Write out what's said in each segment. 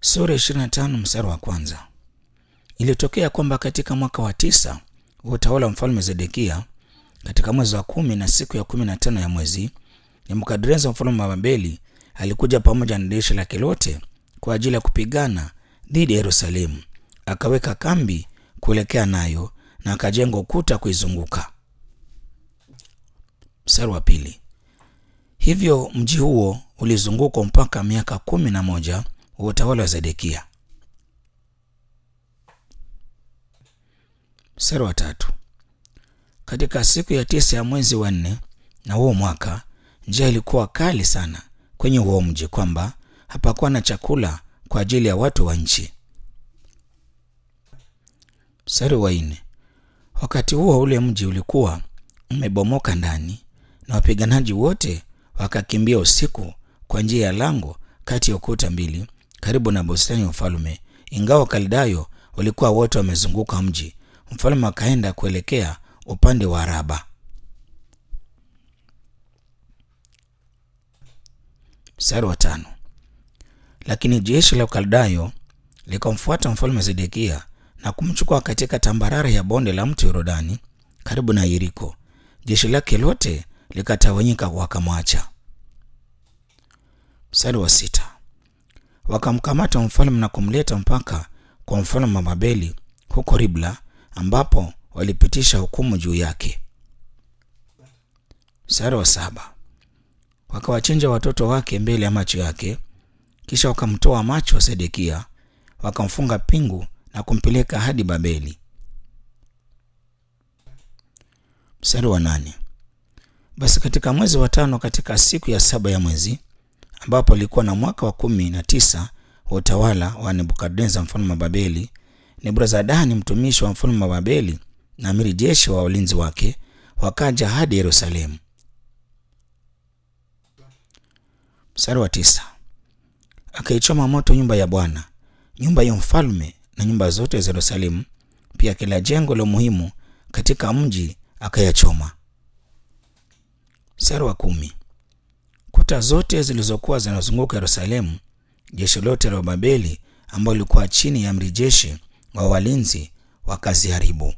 Sura 25 mstari wa kwanza. Ilitokea kwamba katika mwaka wa tisa wa utawala wa mfalme Zedekia, katika mwezi wa kumi na siku ya kumi na tano ya mwezi, Nebukadreza mfalme wa Babeli alikuja pamoja na jeshi lake lote kwa ajili ya kupigana dhidi ya Yerusalemu. Akaweka kambi kuelekea nayo na akajenga ukuta kuizunguka. Mstari wa pili. Hivyo mji huo ulizungukwa mpaka miaka kumi na moja wa utawala wa Zedekia. Mstari wa tatu. Katika siku ya tisa ya mwezi wa nne na huo mwaka, njaa ilikuwa kali sana kwenye huo mji, kwamba hapakuwa na chakula kwa ajili ya watu wa nchi. Mstari wa nne. Wakati huo ule mji ulikuwa umebomoka ndani na wapiganaji wote wakakimbia usiku kwa njia ya lango kati ya ukuta mbili karibu na bustani ya ufalme, ingawa Wakaldayo walikuwa wote wamezunguka mji. Mfalme akaenda kuelekea upande wa Araba. Mstari wa tano. Lakini jeshi la Ukaldayo likamfuata mfalme Zedekia na kumchukua katika tambarare ya bonde la mto Yordani karibu na Yeriko. Jeshi lake lote likatawanyika wakamwacha. Mstari wa sita. Wakamkamata mfalme na kumleta mpaka kwa mfalme wa Babeli huko Ribla, ambapo walipitisha hukumu juu yake. Mstari wa saba. Wakawachinja watoto wake mbele ya macho yake, kisha wakamtoa macho Sedekia, wakamfunga pingu na kumpeleka hadi Babeli. Mstari wa nane. Basi katika mwezi wa tano, katika siku ya saba ya mwezi, ambapo alikuwa na mwaka wa kumi na tisa wa utawala wa Nebukadneza mfalme wa Babeli, Nebuzaradani mtumishi wa mfalme wa Babeli na amiri jeshi wa walinzi wake wakaja hadi Yerusalemu. Mstari wa tisa. Akaichoma moto nyumba ya Bwana, nyumba ya mfalme na nyumba zote za Yerusalemu, pia kila jengo la muhimu katika mji akayachoma. Mstari wa kumi. Kuta zote zilizokuwa zinazunguka Yerusalemu, jeshi lote la Babeli ambao lilikuwa chini ya amri jeshi wa walinzi wakaziharibu.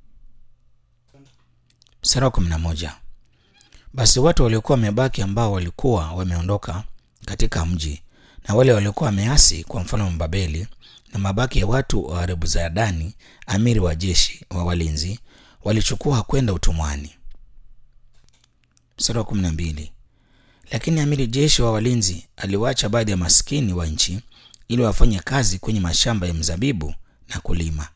Mstari wa kumi na moja. Basi watu waliokuwa wamebaki ambao walikuwa wameondoka katika mji na wale waliokuwa wameasi kwa mfalme wa Babeli na mabaki ya watu wa Nebuzaradan amiri wa jeshi wa walinzi walichukua kwenda utumwani. Mstari wa kumi na mbili. Lakini amiri jeshi wa walinzi aliwacha baadhi ya maskini wa nchi ili wafanye kazi kwenye mashamba ya mzabibu na kulima.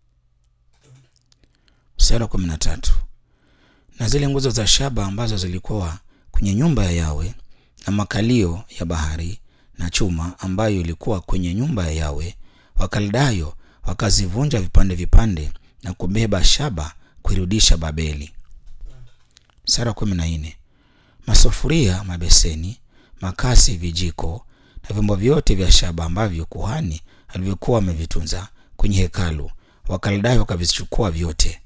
Mstari wa kumi na tatu. Na zile nguzo za shaba ambazo zilikuwa kwenye nyumba ya Yawe na makalio ya bahari na chuma ambayo ilikuwa kwenye nyumba ya Yawe, Wakaldayo wakazivunja vipande vipande na kubeba shaba kuirudisha Babeli. Mstari wa kumi na nne. Masufuria, mabeseni, makasi, vijiko na vyombo vyote vya shaba ambavyo kuhani alivyokuwa wamevitunza kwenye hekalu, Wakaldayo wakavichukua vyote.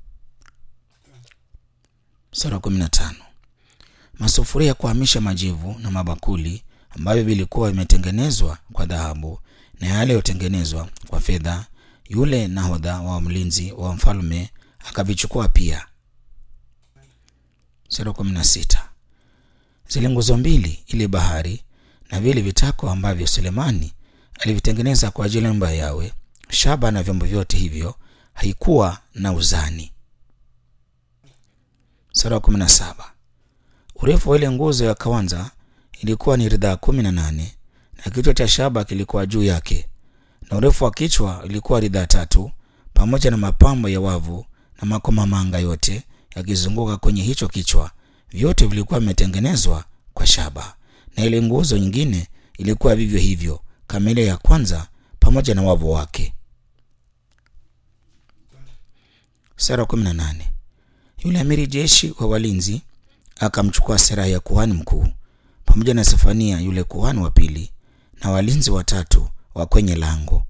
Mstari wa kumi na tano. Masufuria ya kuhamisha majivu na mabakuli ambavyo vilikuwa vimetengenezwa kwa dhahabu na yale yaliyotengenezwa kwa fedha, yule nahodha wa mlinzi wa mfalme akavichukua pia. Mstari wa kumi na sita. Zile nguzo mbili, ile bahari na vile vitako ambavyo Sulemani alivitengeneza kwa ajili ya nyumba ya Yawe, shaba na vyombo vyote hivyo, haikuwa na uzani. Mstari wa kumi na saba. Urefu wa ile nguzo ya kwanza ilikuwa ni ridhaa kumi na nane na kichwa cha shaba kilikuwa juu yake, na urefu wa kichwa ilikuwa ridhaa tatu, pamoja na mapambo ya wavu na makomamanga yote yakizunguka kwenye hicho kichwa, vyote vilikuwa vimetengenezwa kwa shaba. Na ile nguzo nyingine ilikuwa vivyo hivyo kama ile ya kwanza, pamoja na wavu wake. Sura kumi na nane. Yule amiri jeshi wa walinzi akamchukua Seraya ya kuhani mkuu pamoja na Sefania yule kuhani wa pili na walinzi watatu wa kwenye lango.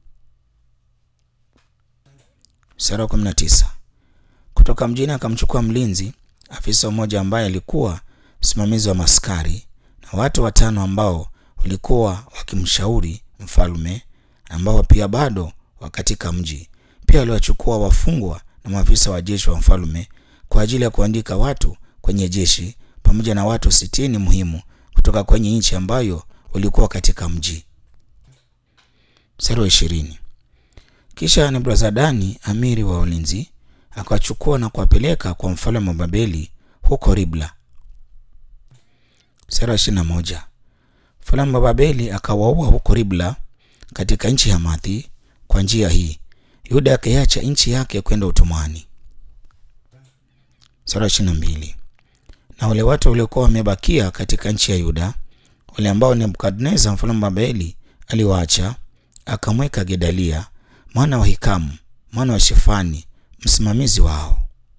Sura kumi na tisa. Kutoka mjini akamchukua mlinzi afisa mmoja ambaye alikuwa msimamizi wa maskari na watu watano ambao walikuwa wakimshauri mfalme ambao pia bado wa katika mji. Pia waliwachukua wafungwa na maafisa wa jeshi wa mfalme kwa ajili ya kuandika watu kwenye jeshi pamoja na watu sitini muhimu kutoka kwenye nchi ambayo walikuwa katika mji. Mstari wa ishirini. Kisha Nebuzaradan amiri wa ulinzi akawachukua na kuwapeleka kwa mfalme wa Babeli huko Ribla. Mstari wa ishirini na moja. Mfalme wa Babeli akawaua huko Ribla katika nchi ya Hamathi. Kwa njia hii Yuda akaiacha nchi yake kwenda utumwani. Mstari wa ishirini na mbili. Na wale watu waliokuwa wamebakia katika nchi ya Yuda, wale ambao Nebukadneza mfalme wa Babeli aliwaacha, akamweka Gedalia mwana wa Hikamu mwana wa Shefani msimamizi wao.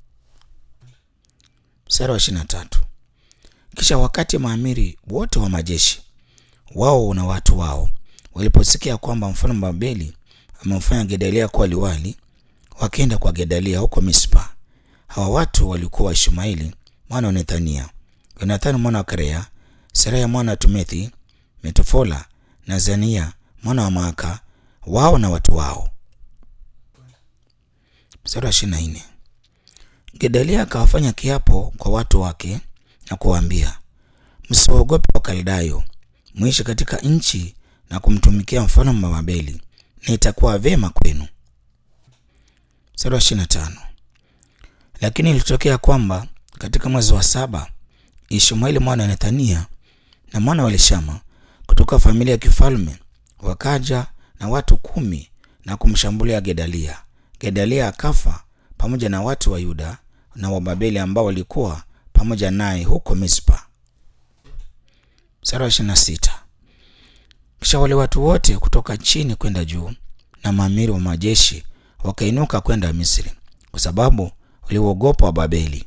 Mstari wa ishirini na tatu. Kisha wakati maamiri wote wa majeshi wao na watu wao waliposikia kwamba mfalme wa Babeli amemfanya Gedalia kuwa liwali, wakaenda kwa Gedalia huko Mispa. Hawa watu walikuwa Ishmaeli mwana wa Nethania, Yonathani mwana wa Karea, Seraya mwana wa Tumethi, Metofola na Zania mwana wa Maaka, wao na watu wao. Mstari wa ishirini na nne. Gedalia akawafanya kiapo kwa watu wake na kuwaambia, msiwaogope Wakaldayo, mwishi katika nchi na kumtumikia mfalme wa Babeli, na itakuwa vyema kwenu. Mstari wa ishirini na tano. Lakini ilitokea kwamba katika mwezi wa saba Ishmaeli mwana wa Nethania na mwana wa Elishama kutoka familia ya kifalme wakaja na watu kumi na kumshambulia Gedalia. Gedalia akafa pamoja na watu wa Yuda na wa Babeli ambao walikuwa pamoja naye huko Mispa. Mstari wa ishirini na sita. Kisha wale watu wote kutoka chini kwenda juu na maamiri wa majeshi wakainuka kwenda Misri kwa sababu waliuogopa wa Babeli.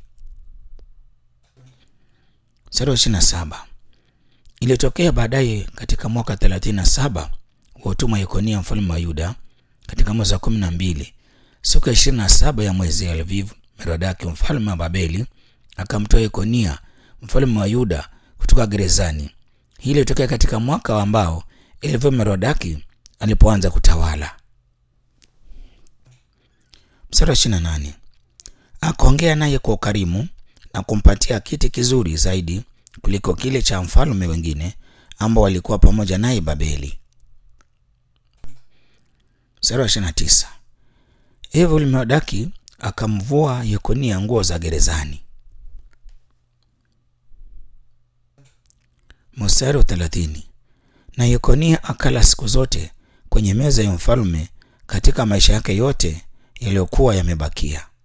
Mstari wa ishirini na saba. Ilitokea baadaye katika mwaka thelathini na saba wa utumwa Yekonia mfalme wa Yuda, katika mwezi wa kumi na mbili siku ya ishirini na saba ya mwezi Elviv, Merodaki mfalme wa Babeli akamtoa Yekonia mfalme wa Yuda kutoka gerezani. Hii ilitokea katika mwaka ambao Elviv Merodaki alipoanza kutawala. Mstari wa ishirini na nane akaongea naye kwa ukarimu na kumpatia kiti kizuri zaidi kuliko kile cha mfalme wengine ambao walikuwa pamoja naye Babeli. Mstari wa ishirini na tisa hivyo Merodaki akamvua Yekonia nguo za gerezani. Mstari wa thelathini na Yekonia akala siku zote kwenye meza ya mfalme katika maisha yake yote yaliyokuwa yamebakia.